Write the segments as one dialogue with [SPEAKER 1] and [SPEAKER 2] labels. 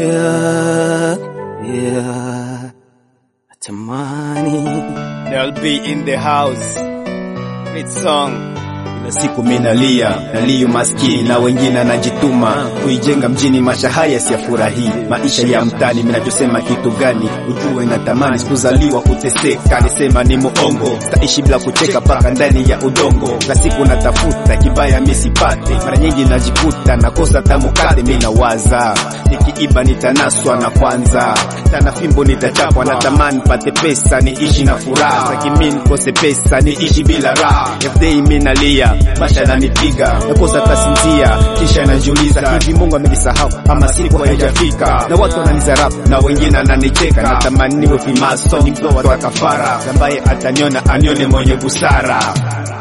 [SPEAKER 1] Yeah, yeah. Natamani
[SPEAKER 2] They'll be in the house. Great song. Kila siku minalia, nalia maskini na wengine anajituma kuijenga mjini. Maisha haya siyafurahii, maisha ya mtani. Minachosema kitu gani? Ujue natamani sikuzaliwa kuteseka, nisema ni muongo, staishi bila kucheka paka ndani ya udongo. Na siku natafuta kibaya misipate, mara nyingi najikuta nakosa tamukate. Minawaza nikiiba nitanaswa na kwanza tana fimbo nitachapwa, natamani pate pesa niishi na furaha, sakimi nikose pesa niishi bila raha. Everyday minalia maisha nanipiga, nakosa tasinzia, kisha najiuliza hivi Mungu amenisahau ama siku haijafika? Na watu wananizarau na wengine ananicheka, natamani niwe fimaso nitoa kafara, ambaye ataniona anione mwenye busara.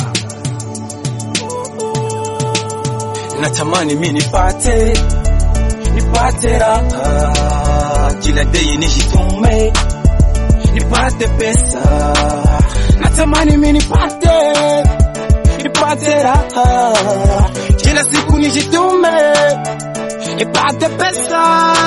[SPEAKER 1] natamani mi nipate nipate raha kila dei nijitume nipate pesa natamani mi nipate nipate raha kila siku nijitume nipate pesa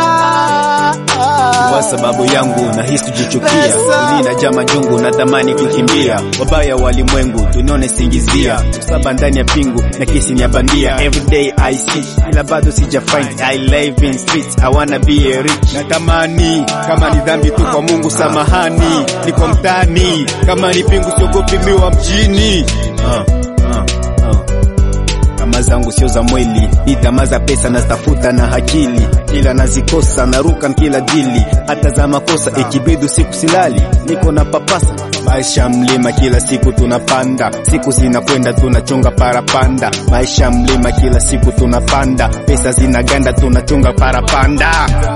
[SPEAKER 2] kwa sababu yangu nahisi kujichukia,
[SPEAKER 1] Pesa.
[SPEAKER 2] ili najaa majungu, natamani kukimbia. Wabaya walimwengu tunione singizia, saba ndani ya pingu na kisi ni ya bandia. Everyday I see, ila bado sija find. I live in streets, I wanna be a rich. Natamani kama ni dhambi tu kwa Mungu samahani, niko mtaani kama ni pingu, siogopi miwa mjini. uh, uh, uh tamaa zangu sio za mwili, ni tamaa za pesa nazitafuta na akili, ila nazikosa naruka kila dili, hata za makosa ikibidi siku silali, niko na papasa maisha mlima, kila siku tunapanda, siku zinakwenda tunachonga parapanda, maisha mlima, kila siku tunapanda, pesa zinaganda tunachonga parapanda.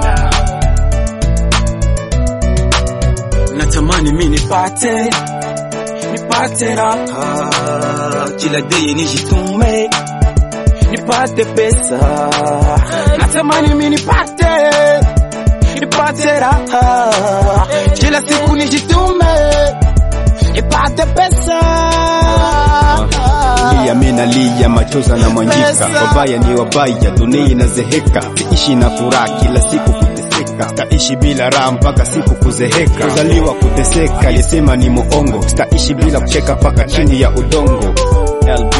[SPEAKER 1] natamani mi nipate nipate raha kila dei nijitume nipate pesa natamani mi nipate nipate raha kila siku nijitume nipate pesa
[SPEAKER 2] Lia mina lia machoza na mwanjika,
[SPEAKER 1] Pesa.
[SPEAKER 2] wabaya ni wabaya, dunia inazeheka, siishi na furaha kila siku kuteseka, staishi bila raha mpaka siku kuzeheka, kuzaliwa kuteseka, alisema ni muongo, staishi bila kucheka mpaka chini ya udongo. LB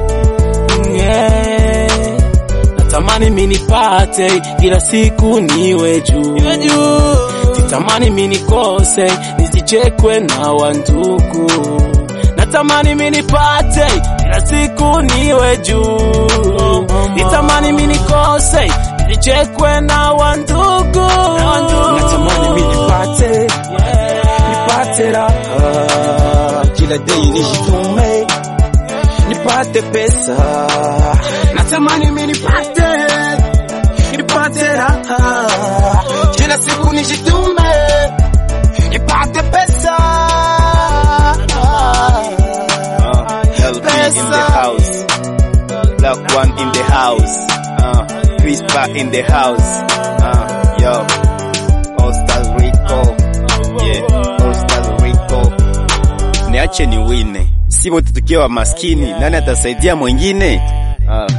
[SPEAKER 1] yeah. natamani mi nipate kila siku niwe juu sitamani mi nikose nisichekwe na wandugu natamani mi nipate kila siku niwe juu nitamani mi nikose nisichekwe na wandugu natamani mi nipate nipate raha kila dei nijitume nipate pesa natamani mi nipate nipate raha kila siku nijitume nipate pesa
[SPEAKER 2] uh, LB in the
[SPEAKER 1] Pesa.
[SPEAKER 2] house, Black One in the house, uh, Crispa in the house, uh, yo, Costa Rico, yeah, Costa Rico. Niache ni wine, si wote tukiwa maskini, nani atasaidia mwingine? Uh,